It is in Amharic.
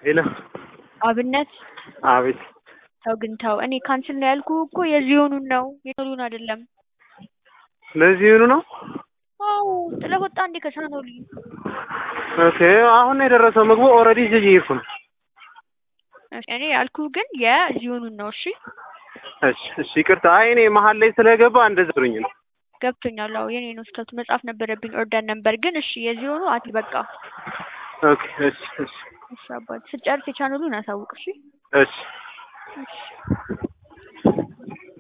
ሄሎ አብነት አቤት ተው ግን ተው። እኔ ካንስል ነው ያልኩህ እኮ የዚዮኑን ነው የቶሉን አይደለም። ለዚህ ይሁኑ ነው አዎ ጥለህ ወጣ እንዴ ከቻኖሊ? ኦኬ አሁን ነው የደረሰው ምግቡ ኦልሬዲ እዚህ እየሄድኩ ነው እኔ ያልኩህ ግን የዚዮኑን ነው። እሺ እሺ እሺ ይቅርታ አይ እኔ መሀል ላይ ስለገባ እንደዛ ብሎኝ ነው ገብቶኛል። አዎ የኔ ነው ስህተቱ። መጻፍ ነበረብኝ ኦርደር ነበር ግን እሺ የዚዮኑ አት በቃ ኦኬ እሺ እሺ እሺ አባት ስጨርስ የቻኖሉን አሳውቅ እሺ እሺ እሺ